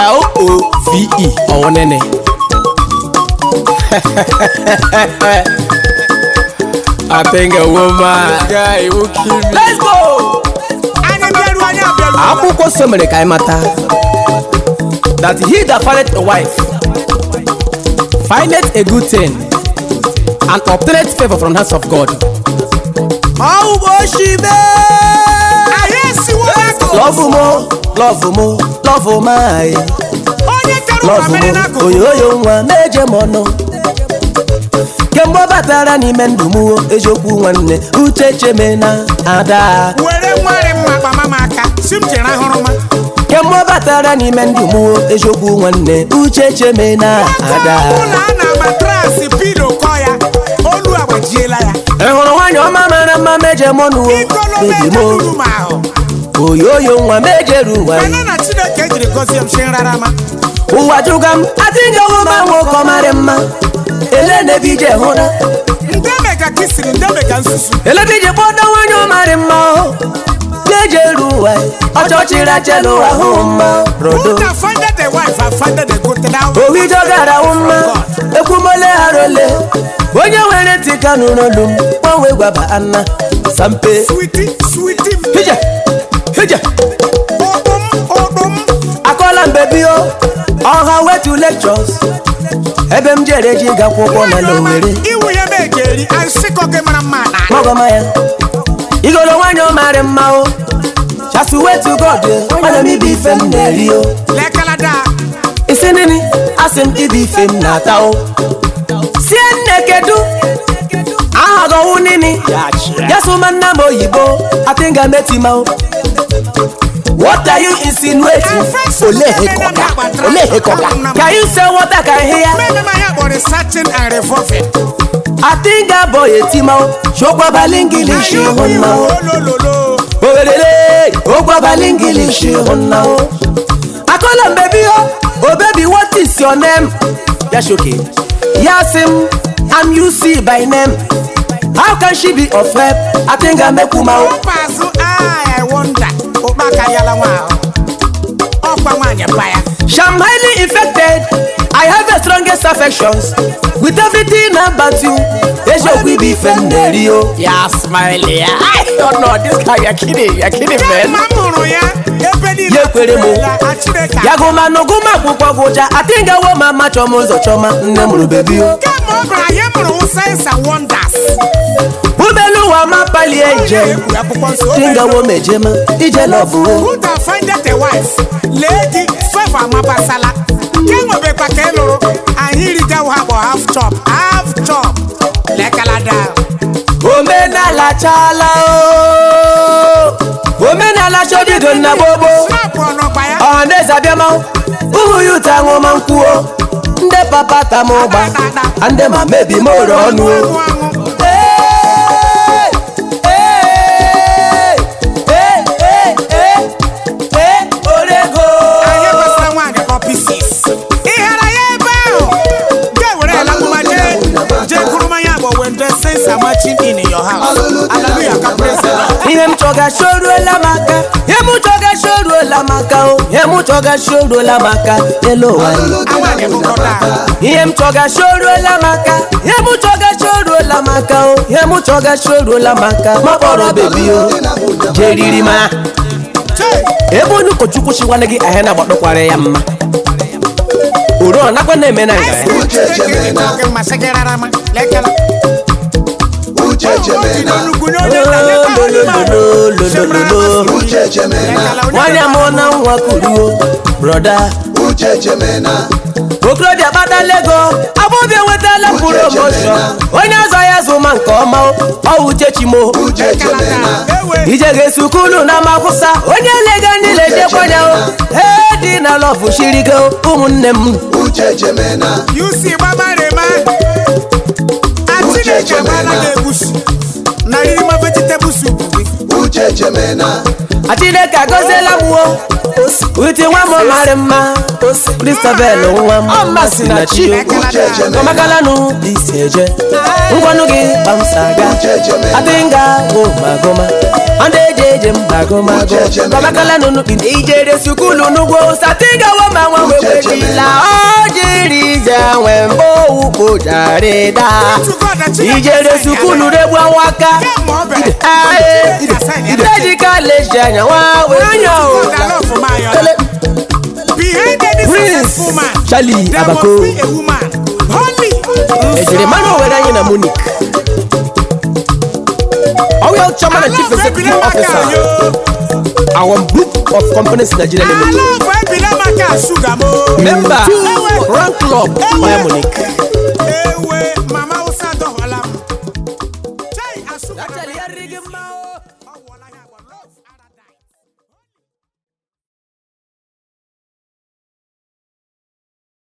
L-O-V-E ọwụnene I think a woman guy will kill me. Let's go! anyị bịaru anyị abịaru akwụkwọ nsọ mere ka anyị mata that he that findeth a wife findeth a good thing and obtaineth favour from the hands of God. ọwụgbọ oshime anyị esiwo n'akụ lọvụ mụ lọvụ mụ lọvụ maị onye kere ụwa lọvụ mere mụ n'akụkụ oyoyo nwa meje m ọnụ kemgbe ọ batara n'ime ndụ m o, eziokwu nwanne uche cheme na ada were nwari mma kpama m aka si m jere ahụrụ ma kemgbe ọ batara n'ime ndụ m o, eziokwu nwanne uche cheme na ada ụlọ a na matrasị pilo kọ ya olu agbajiela ya ị hụrụ nwaanyị ọma mara mma meje m ọnụ o ikolobe bebi m ejeruru m ahụ oyoyo nwa mejeru ụwa mana na chineke jiri gọzie m si nrarama ụwa jụga m adịghị ma nwoke ọ marị mma ele na-ebe ije hụra ndị mega kisiri ndị mega nsusu elebe ije kpọdo nwaanyị ọ marị mma o na-ejeru ụwa ọchọchịrị achela ụwa hụ mma rodo Who that finded a wife and finded a good thing now? owijo gara hụ mma ekwumole harole onye nwere ntị ka nụrụ olu m gbanwe gwaba anna sampe Sweetie, sweetie, hije hije odum, odum. akọla mbebi o ọha wetu lectures ebe m jere ji ga akwụkwọ na lowere Iwu ya ma ejeri, asịkọ gị mara mma na magọma ya igolo nwanyị ọ marị mma o chasu wetu god mana m ibe ife m na-eri o lekalada. isi nini asị m ibe ife m na-ata o sie nne kedu aha gọwụ nini yasụma nna m oyibo atinga metima o What are you insinuating? Olehekoka. Olehekoka. Can you say what I can hear? Mmemme ma ya kpọrọ searching and revolving. Atinga boy etima o. Shokwa balingilishi honna o. Olololo. Owerere. Okwa balingilishi honna o. Akola baby o. Oh baby what is your name? Yashoke. Yasim. I'm UC by name. How can she be of help? Atinga mekuma o. Ụkpazụ I wonder. Ụkpaka yala nwa ahụ. Ọkwa nwaanyị pa ya. I'm highly infected. I have the strongest affections with everything about you. Eziokwu ibe ife m na-eri o. Ya smile ya. I don't know this guy you're kidding. You're kidding Kemgbe man. m mụrụ ya, ebe niile Ya ekwere m. ekwela, a Chineke Ya gụma n'ụgụ m akwụkwọ gụja. Atingawo ma ma chọma ụzọ chọma nne mụrụ bebi o. kemgbe ọ bụla ya mụrụ signs and wonders. Ubelu ụwa ma palie ije. Egwu akwụkwọ nsọ, o mere Tingawo mejema ije lọbụ o. Who that findeth a wife? Lee gị favor amabasala. Ke nwebekwa ka ị lụrụ, anyị rigawo ha bụ half chop, half chop. Lekalada. Omenala chala o. Omenala chodido na gbogbo. Snap ọnọkwa ya. ọhaneze abịama ụmụ ya ụta ṅụma nkwuo ndị papa ta m ụgba a ndị ma mebi m ore ọnụ o. Anwụ anwụ. Ee, ee, ee, ee, ee, ee, orego. Anyị gbasara nwaanyị kpọ pieces. Ị hara ya ebe ahụ. Ga were ala mma jee jee kuru mmanya bụ when the saints are marching in your house. Hallelujah, ka praise the Lord. ihe m chọga shoruola m aka ihe m chọga shoruola m aka o ihe m chọga shoruola m aka elu ụwa Nwaanyị bụ brọda. ihe m chọga shoruola m aka ihe m chọga shoruola m aka o ihe m chọga shoruola m aka ma kpọrọ bebi o jeriri ma Chee. ebe onye ụkọchukwu chiwana gị ahịa na-agbakpọkwara ya mma oro ọ nakwa na-eme na nga ya Chineke masị gị rara ma. Lekala. Uche Chemena, Lololololololo. Uche Chemena, nwaanyị amụọ na nwa kuruo broda Uche Chemena, okorobịa kpatala ego agbọbịa enwetala promoshọn onye azọ ya zụma nke ọma ọ uchechimo Uche Chemena, ije ga-esukulu na makwụsa onye lega niile jekwanya o ee dị na lọfụ shirigo ụmụnne m Uche Chemena, yusi gbabarema achineke gbala gị egwusi na ririma vegetable soup gị Uche Chemena, achineke agọziela m o uti nwa m marị mma kristabel nwa m masị na chi Uche Chemena, ọmakalanụ isi eje ngwanụ gị gbamsaga Uche Chemena, adịnga goma goma ndị eji eje mgbagomago Uche Echemena. babakala nụnụ kpin ijere sukulu n'ugwo satigawo ma nwa Uche wewerila ọ jiri ije nwe mbụ ukpojarịda ijere sukulu regbu awaka idejikaleji anya nwa wenya Ele. Behind any Prince successful man, Charlie there Abako. must be a woman. Holy. ejiri mmanụ owere anyị na munich ọwịa chairman and chief Alọ́ọ̀fẹ́ executive ìbílẹ̀ máa kà officer yó. our group of companies nigeria limited Alọ́ọ̀fẹ́ ìbílẹ̀ máa kà ṣúgà mọ́. member rank club Ewe. maya munich